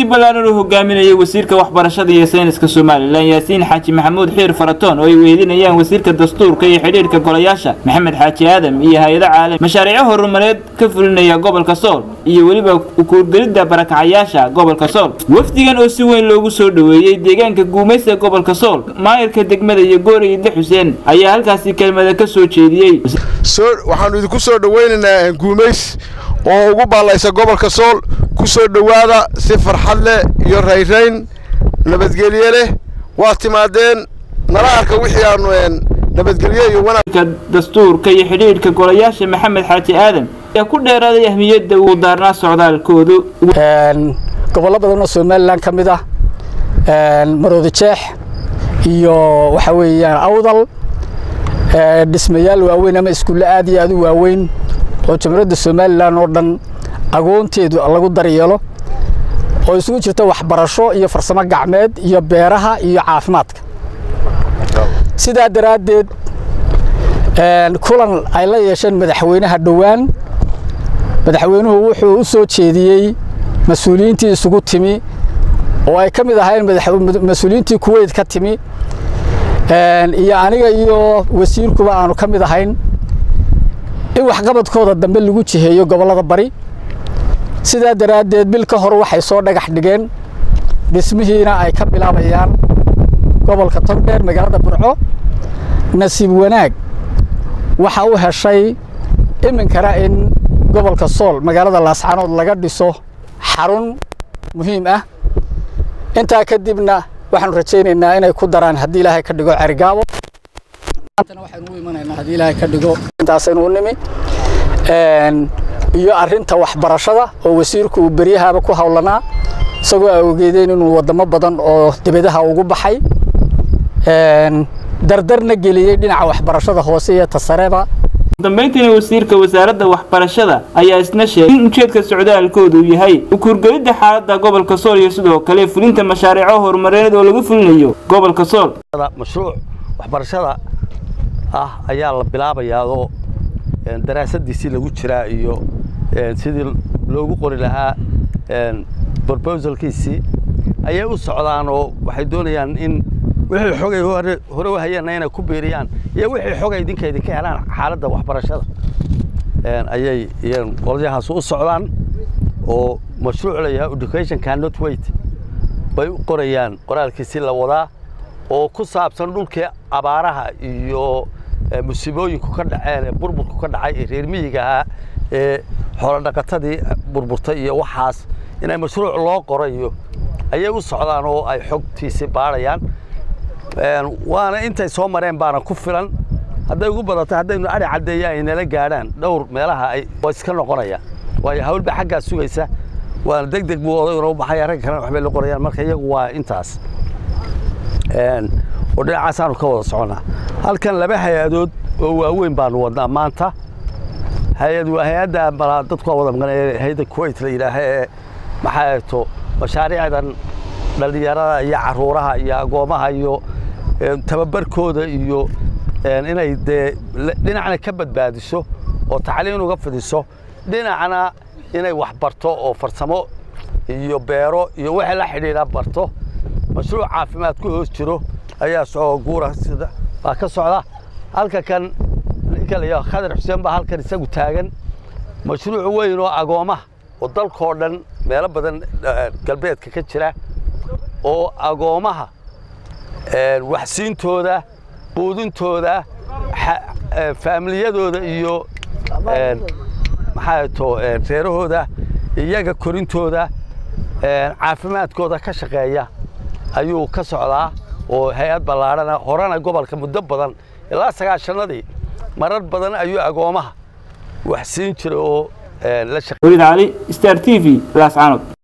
ballaaran uu hogaaminayay wasiirka waxbarashada iyo sayniska somalilan yaasiin xaaji maxamuud xiir faratoon oo ay weydinayaan wasiirka dastuurka iyo xidhiirka golayaasha maxamed xaaji aadam iyo hay-ado caalami mashaariico horumareed ka fulinaya gobolka sool iyo weliba ukuurgelidda barakacayaasha gobolka sool wafdigan oo si weyn loogu soo dhoweeyey deegaanka guumaysa gobolka sool maayirka degmada iyo goori idle xuseen ayaa halkaasi kelmada ka soo jeediyey waxaannu idinku soo dhowaynaynaa guumays oo ugu baallaysa gobolka sool ku soo dhowaada si farxad leh iyo rayrayn nabadgelye leh waa timaadeen nala arka wixii aannu nabadgelye iyo wanaagka dastuurka iyo xidhiidhka golayaasha maxamed xaaji aadan ayaa ku dheeraaday ahmiyadda uu daarnaa socdaalkoodu gobollo badan oo somalilan ka mid ah maroodi jeex iyo waxa weeyaan awdal dhismayaal waaweyn ama iskuulle aad iyo aad u waaweyn oo jamhuuriyadda somalilan oo dhan agoonteedu lagu daryeelo oo isugu jirta waxbarasho iyo farsamo gacmeed iyo beeraha iyo caafimaadka sidaa daraaddeed kulan ay la yeesheen madaxweynaha dhowaan madaxweynuhu wuxuu u soo jeediyey mas-uuliyiintii isugu timi oo ay ka mid ahayn mas-uuliyiintii kuweyt ka timi iyo aniga iyo wasiirkuba aanu ka mid ahayn in waxqabadkooda dambe lagu jiheeyo gobollada bari sidaa daraaddeed bil ka hor waxay soo dhagax dhigeen dhismihiina ay ka bilaabayaan gobolka togdheer magaalada burco nasiib wanaag waxa u heshay iminkana in gobolka sool magaalada laascanood laga dhiso xarun muhiim ah intaa kadibna waxaanu rajaynaynaa inay ku daraan haddii ilaahay ka dhigo cerigaabo waxaynu u imanaynaa haddii ilaahay ka dhigo intaasaynu u nimi iyo arrinta waxbarashada oo wasiirku uu beryahaaba ku howlanaa isagoo awgeedeen inuu waddamo badan oo dibadaha ugu baxay dardarna geliyey dhinaca waxbarashada hoose iyo tasareba dambayntiina wasiirka wasaaradda waxbarashada ayaa isna sheegay in ujeedka socdaalkoodu uu yahay ukuurgelidda xaaladda gobolka sool iyo sidoo kale fulinta mashaariico horumareed oo lagu fulinayo gobolka sool mashruuc waxbarashada ah ayaa la bilaabayaa oo daraasadiisii lagu jiraa iyo sidii loogu qori lahaa brobosalkiisii ayay u socdaan oo waxay doonayaan in wixii xogay hore u hayeenna inay ku biiriyaan iyo wixii xogay idinka idinka helaan xaaladda waxbarashada ayay qolyahaas u socdaan oo mashruuc layahay education cannot wait bay u qorayaan qoraalkiisii la wadaa oo ku saabsan dhulkii abaaraha iyo musiibooyinku ka dhaceen ee burburku ka dhacay ee reer miyiga ahaa ee xoolodhaqatadii burburtay iyo waxaas inay mashruuc loo qorayo ayay u socdaan oo ay xogtiisii baadhayaan waana intay soo mareen baana ku filan hadday ugu badatay haddaynu adhi caddeeya ay nala gaadhaan dhowr meelaha ay waa iska noqonayaan waayo hawlba xaggaa sugaysa waana deg deg buu odayguna u baxaya ragga kalena waxbay la qorayaan marka iyagu waa intaas oo dhinacaasaanu ka wada soconnaa halkan laba hay-adood oo waaweyn baanu wadnaa maanta hay-ad waa hay-adda malaa dadku waa wada maqanaya hay-adda kuwait la yidhaaha ee maxaa eegto mashaariicdan dhallinyarada iyo caruuraha iyo agoomaha iyo tababarkooda iyo inay dee dhinacna ka badbaadiso oo tacliin uga fidiso dhinacna inay wax barto oo farsamo iyo beero iyo wixii la xidhiidha barto mashruuc caafimaad ku hoos jiro ayaa socoo guura sida baa ka socda halka kan ninka la yidhaha khadar xuseen baa halkan isagu taagan mashruuc weyn oo agoomaha oo dalkoo dhan meelo badan galbeedka ka jira oo agoomaha waxsiintooda quudintooda faamiliyadooda iyo maxaa to reerahooda iyaga korintooda caafimaadkooda ka shaqeeya ayuu ka socdaa oo hay-ad ballaadhana horena gobolka muddo badan ilaa sagaashanadii marar badan ayuu agoomaha wax siin jiray oo la waliid cali star t v laascanood